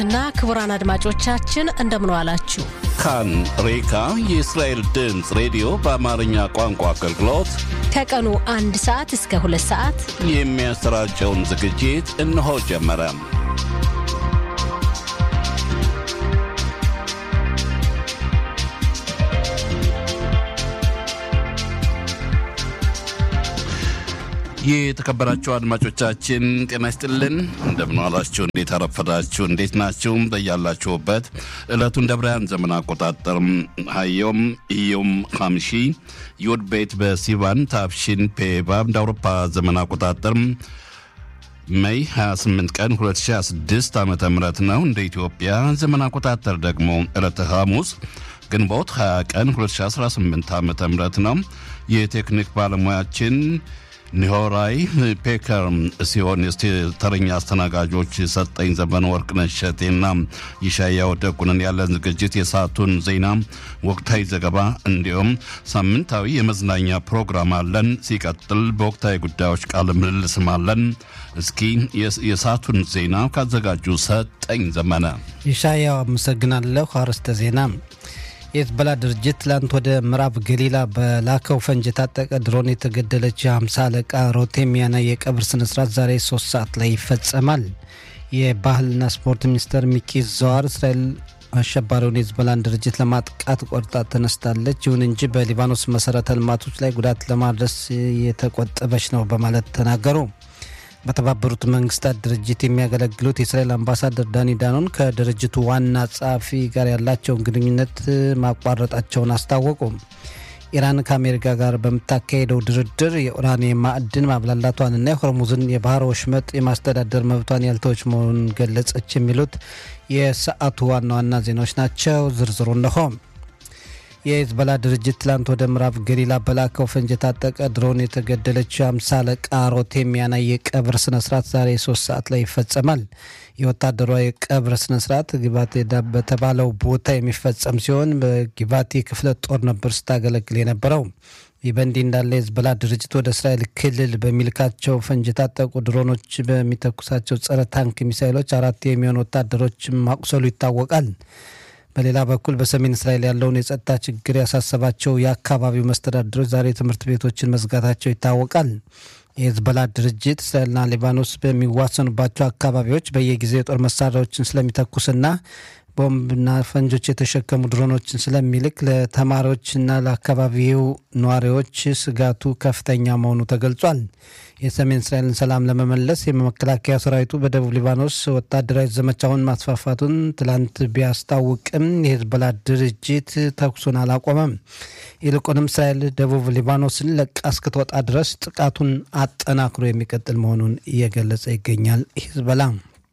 እና ክቡራን አድማጮቻችን እንደምን ዋላችሁ። ካን ሬካ የእስራኤል ድምፅ ሬዲዮ በአማርኛ ቋንቋ አገልግሎት ከቀኑ አንድ ሰዓት እስከ ሁለት ሰዓት የሚያሰራጨውን ዝግጅት እነሆ ጀመረ። የተከበራችሁ አድማጮቻችን ጤና ይስጥልን። እንደምን ዋላችሁ? እንዴት አረፈዳችሁ? እንዴት ናችሁ? በያላችሁበት ዕለቱን ደብራያን ዘመን አቆጣጠር ሀዮም እዮም ሀምሺ ዮድ ቤት በሲቫን ታፍሺን ፔባብ እንደ አውሮፓ ዘመን አቆጣጠር ሜይ 28 ቀን 2026 ዓ ም ነው። እንደ ኢትዮጵያ ዘመን አቆጣጠር ደግሞ ዕለተ ሐሙስ ግንቦት 20 ቀን 2018 ዓ ም ነው። የቴክኒክ ባለሙያችን ኒሆራይ ፔከር ሲሆን ተረኛ አስተናጋጆች ሰጠኝ ዘመን ወርቅነሽ እሸቴና ይሻያው ደጉንን ያለን ዝግጅት የሰዓቱን ዜና፣ ወቅታዊ ዘገባ እንዲሁም ሳምንታዊ የመዝናኛ ፕሮግራም አለን። ሲቀጥል በወቅታዊ ጉዳዮች ቃለ ምልልስም አለን። እስኪ የሰዓቱን ዜና ካዘጋጁ ሰጠኝ ዘመነ። ይሻያው አመሰግናለሁ። አርዕስተ ዜና የሂዝቦላ ድርጅት ትላንት ወደ ምዕራብ ገሊላ በላከው ፈንጅ የታጠቀ ድሮን የተገደለች የሀምሳ አለቃ ሮቴሚያና የቀብር ስነስርዓት ዛሬ ሶስት ሰዓት ላይ ይፈጸማል። የባህልና ስፖርት ሚኒስተር ሚኪ ዘዋር እስራኤል አሸባሪውን የሂዝቦላን ድርጅት ለማጥቃት ቆርጣ ተነስታለች፣ ይሁን እንጂ በሊባኖስ መሰረተ ልማቶች ላይ ጉዳት ለማድረስ የተቆጠበች ነው በማለት ተናገሩ። በተባበሩት መንግስታት ድርጅት የሚያገለግሉት የእስራኤል አምባሳደር ዳኒ ዳኖን ከድርጅቱ ዋና ጸሐፊ ጋር ያላቸውን ግንኙነት ማቋረጣቸውን አስታወቁ። ኢራን ከአሜሪካ ጋር በምታካሄደው ድርድር የኡራኒየም ማዕድን ማብላላቷንና የሆርሙዝን የባህር ወሽመጥ የማስተዳደር መብቷን ያልተወች መሆኑን ገለጸች። የሚሉት የሰዓቱ ዋና ዋና ዜናዎች ናቸው። ዝርዝሩ እነሆ። የሂዝቦላ ድርጅት ትላንት ወደ ምዕራብ ገሊላ በላከው ፈንጅ የታጠቀ ድሮን የተገደለችው አምሳ አለቃ ሮቴሚያና የቀብር ስነስርዓት ዛሬ ሶስት ሰዓት ላይ ይፈጸማል። የወታደሯ የቀብር ስነስርዓት ጊባቴ በተባለው ቦታ የሚፈጸም ሲሆን በጊባቴ ክፍለ ጦር ነበር ስታገለግል የነበረው። ይህ በእንዲህ እንዳለ የሂዝቦላ ድርጅት ወደ እስራኤል ክልል በሚልካቸው ፈንጅ የታጠቁ ድሮኖች በሚተኩሳቸው ጸረ ታንክ ሚሳይሎች አራት የሚሆኑ ወታደሮች ማቁሰሉ ይታወቃል። በሌላ በኩል በሰሜን እስራኤል ያለውን የጸጥታ ችግር ያሳሰባቸው የአካባቢው መስተዳድሮች ዛሬ ትምህርት ቤቶችን መዝጋታቸው ይታወቃል። የሂዝቦላ ድርጅት እስራኤልና ሊባኖስ በሚዋሰኑባቸው አካባቢዎች በየጊዜው የጦር መሳሪያዎችን ስለሚተኩስና ቦምብና ፈንጆች የተሸከሙ ድሮኖችን ስለሚልክ ለተማሪዎችና ለአካባቢው ነዋሪዎች ስጋቱ ከፍተኛ መሆኑ ተገልጿል። የሰሜን እስራኤልን ሰላም ለመመለስ የመከላከያ ሰራዊቱ በደቡብ ሊባኖስ ወታደራዊ ዘመቻውን ማስፋፋቱን ትላንት ቢያስታውቅም የሂዝቦላ ድርጅት ተኩሱን አላቆመም። ይልቁንም እስራኤል ደቡብ ሊባኖስን ለቃ እስክትወጣ ድረስ ጥቃቱን አጠናክሮ የሚቀጥል መሆኑን እየገለጸ ይገኛል። ሂዝቦላ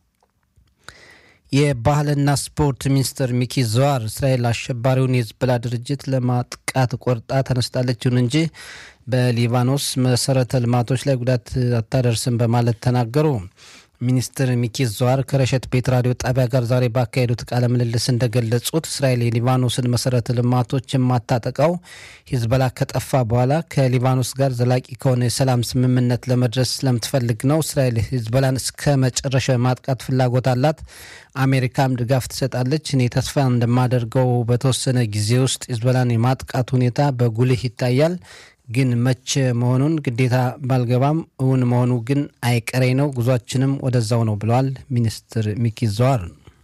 የባህልና ስፖርት ሚኒስትር ሚኪ ዘዋር እስራኤል አሸባሪውን የሂዝቦላ ድርጅት ለማጥቃት ቆርጣ ተነስታለች፣ ይሁን እንጂ በሊባኖስ መሰረተ ልማቶች ላይ ጉዳት አታደርስም በማለት ተናገሩ። ሚኒስትር ሚኪ ዘዋር ከረሸት ቤት ራዲዮ ጣቢያ ጋር ዛሬ ባካሄዱት ቃለ ምልልስ እንደገለጹት እስራኤል የሊባኖስን መሰረተ ልማቶች የማታጠቃው ሂዝቦላ ከጠፋ በኋላ ከሊባኖስ ጋር ዘላቂ ከሆነ የሰላም ስምምነት ለመድረስ ስለምትፈልግ ነው። እስራኤል ሂዝቦላን እስከ መጨረሻው የማጥቃት ፍላጎት አላት። አሜሪካም ድጋፍ ትሰጣለች። እኔ ተስፋ እንደማደርገው በተወሰነ ጊዜ ውስጥ ሂዝቦላን የማጥቃት ሁኔታ በጉልህ ይታያል ግን መቼ መሆኑን ግዴታ ባልገባም እውን መሆኑ ግን አይቀሬ ነው። ጉዟችንም ወደዛው ነው ብለዋል ሚኒስትር ሚኪ ዘዋር።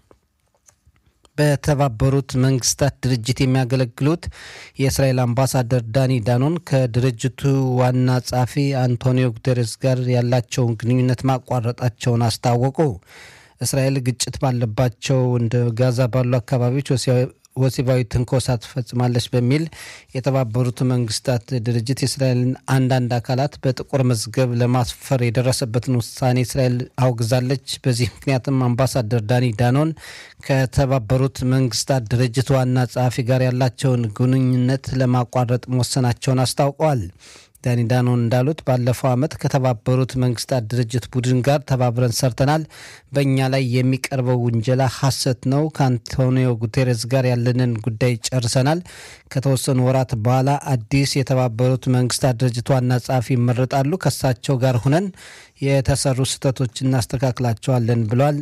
በተባበሩት መንግስታት ድርጅት የሚያገለግሉት የእስራኤል አምባሳደር ዳኒ ዳኖን ከድርጅቱ ዋና ጸሐፊ አንቶኒዮ ጉተሬስ ጋር ያላቸውን ግንኙነት ማቋረጣቸውን አስታወቁ። እስራኤል ግጭት ባለባቸው እንደ ጋዛ ባሉ አካባቢዎች ወሲባዊ ትንኮሳ ትፈጽማለች በሚል የተባበሩት መንግስታት ድርጅት የእስራኤልን አንዳንድ አካላት በጥቁር መዝገብ ለማስፈር የደረሰበትን ውሳኔ እስራኤል አውግዛለች። በዚህ ምክንያትም አምባሳደር ዳኒ ዳኖን ከተባበሩት መንግስታት ድርጅት ዋና ጸሐፊ ጋር ያላቸውን ግንኙነት ለማቋረጥ መወሰናቸውን አስታውቀዋል። ዳኒ ዳኖን እንዳሉት ባለፈው ዓመት ከተባበሩት መንግስታት ድርጅት ቡድን ጋር ተባብረን ሰርተናል። በእኛ ላይ የሚቀርበው ውንጀላ ሐሰት ነው። ከአንቶኒዮ ጉቴሬስ ጋር ያለንን ጉዳይ ጨርሰናል። ከተወሰኑ ወራት በኋላ አዲስ የተባበሩት መንግስታት ድርጅት ዋና ጸሐፊ ይመረጣሉ። ከሳቸው ጋር ሁነን የተሰሩ ስህተቶች እናስተካክላቸዋለን ብለዋል።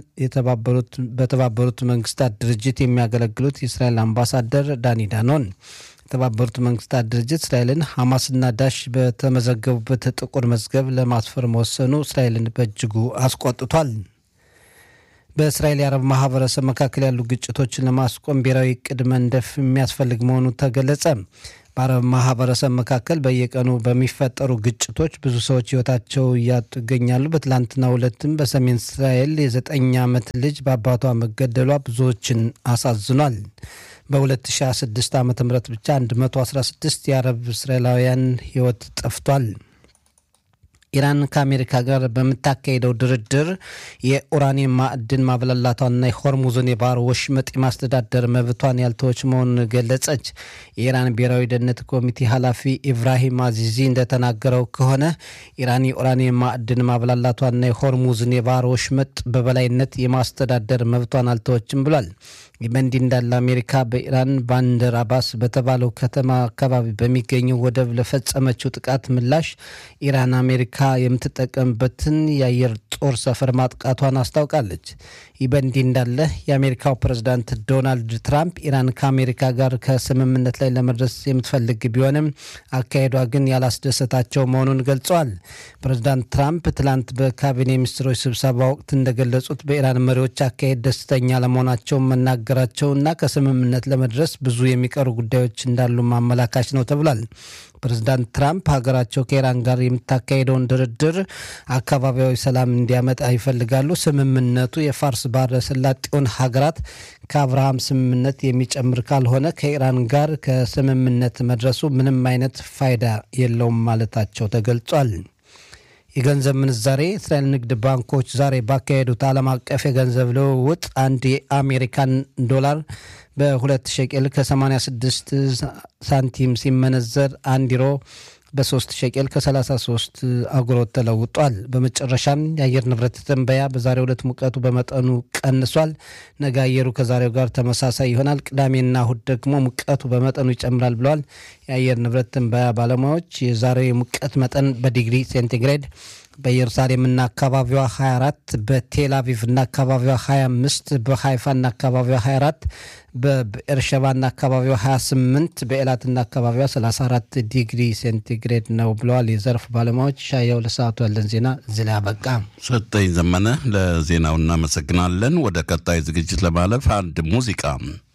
በተባበሩት መንግስታት ድርጅት የሚያገለግሉት የእስራኤል አምባሳደር ዳኒ ዳኖን የተባበሩት መንግስታት ድርጅት እስራኤልን ሐማስና ዳሽ በተመዘገቡበት ጥቁር መዝገብ ለማስፈር መወሰኑ እስራኤልን በእጅጉ አስቆጥቷል። በእስራኤል የአረብ ማህበረሰብ መካከል ያሉ ግጭቶችን ለማስቆም ብሔራዊ እቅድ መንደፍ የሚያስፈልግ መሆኑ ተገለጸ። በአረብ ማህበረሰብ መካከል በየቀኑ በሚፈጠሩ ግጭቶች ብዙ ሰዎች ህይወታቸው እያጡ ይገኛሉ። በትላንትናው ዕለትም በሰሜን እስራኤል የዘጠኝ ዓመት ልጅ በአባቷ መገደሏ ብዙዎችን አሳዝኗል። በ2026 ዓ ም ብቻ 116 የአረብ እስራኤላውያን ህይወት ጠፍቷል። ኢራን ከአሜሪካ ጋር በምታካሄደው ድርድር የኡራኒየም ማዕድን ማብላላቷንና የሆርሙዝን የባህር ወሽመጥ የማስተዳደር መብቷን ያልተወች መሆኑን ገለጸች። የኢራን ብሔራዊ ደህንነት ኮሚቴ ኃላፊ ኢብራሂም አዚዚ እንደተናገረው ከሆነ ኢራን የኡራኒየም ማዕድን ማብላላቷንና የሆርሙዝን የባህር ወሽመጥ በበላይነት የማስተዳደር መብቷን አልተወችም ብሏል። ይህ በእንዲህ እንዳለ አሜሪካ በኢራን ባንደር አባስ በተባለው ከተማ አካባቢ በሚገኘው ወደብ ለፈጸመችው ጥቃት ምላሽ ኢራን አሜሪካ የምትጠቀምበትን የአየር ጦር ሰፈር ማጥቃቷን አስታውቃለች። ይህ በእንዲህ እንዳለ የአሜሪካው ፕሬዝዳንት ዶናልድ ትራምፕ ኢራን ከአሜሪካ ጋር ከስምምነት ላይ ለመድረስ የምትፈልግ ቢሆንም አካሄዷ ግን ያላስደሰታቸው መሆኑን ገልጸዋል። ፕሬዝዳንት ትራምፕ ትላንት በካቢኔ ሚኒስትሮች ስብሰባ ወቅት እንደገለጹት በኢራን መሪዎች አካሄድ ደስተኛ ለመሆናቸውን መናገራቸውና ከስምምነት ለመድረስ ብዙ የሚቀሩ ጉዳዮች እንዳሉ ማመላካች ነው ተብሏል። ፕሬዝዳንት ትራምፕ ሀገራቸው ከኢራን ጋር የምታካሄደውን ድርድር አካባቢያዊ ሰላም እንዲያመጣ ይፈልጋሉ። ስምምነቱ የፋርስ ባህረ ሰላጤውን ሀገራት ከአብርሃም ስምምነት የሚጨምር ካልሆነ ከኢራን ጋር ከስምምነት መድረሱ ምንም አይነት ፋይዳ የለውም ማለታቸው ተገልጿል። የገንዘብ ምንዛሬ እስራኤል ንግድ ባንኮች ዛሬ ባካሄዱት ዓለም አቀፍ የገንዘብ ልውውጥ አንድ የአሜሪካን ዶላር በሁለት ሸቄል ከ86 ሳንቲም ሲመነዘር አንድ ዩሮ በሶስት ሸቄል ከ33 አጉሮት ተለውጧል። በመጨረሻም የአየር ንብረት ትንበያ በዛሬው ዕለት ሙቀቱ በመጠኑ ቀንሷል። ነገ አየሩ ከዛሬው ጋር ተመሳሳይ ይሆናል። ቅዳሜና እሁድ ደግሞ ሙቀቱ በመጠኑ ይጨምራል ብለዋል የአየር ንብረት ትንበያ ባለሙያዎች። የዛሬው የሙቀት መጠን በዲግሪ ሴንቲግሬድ በኢየሩሳሌምና አካባቢዋ 24 በቴል አቪቭና አካባቢዋ 25 በሃይፋና አካባቢዋ 24 በኤርሸባና አካባቢዋ 28 በኤላትና አካባቢዋ 34 ዲግሪ ሴንቲግሬድ ነው ብለዋል የዘርፍ ባለሙያዎች። ሻየው ለሰዓቱ ያለን ዜና እዚህ ላይ አበቃ። ሰጠኝ ዘመነ ለዜናው እናመሰግናለን። ወደ ቀጣይ ዝግጅት ለማለፍ አንድ ሙዚቃ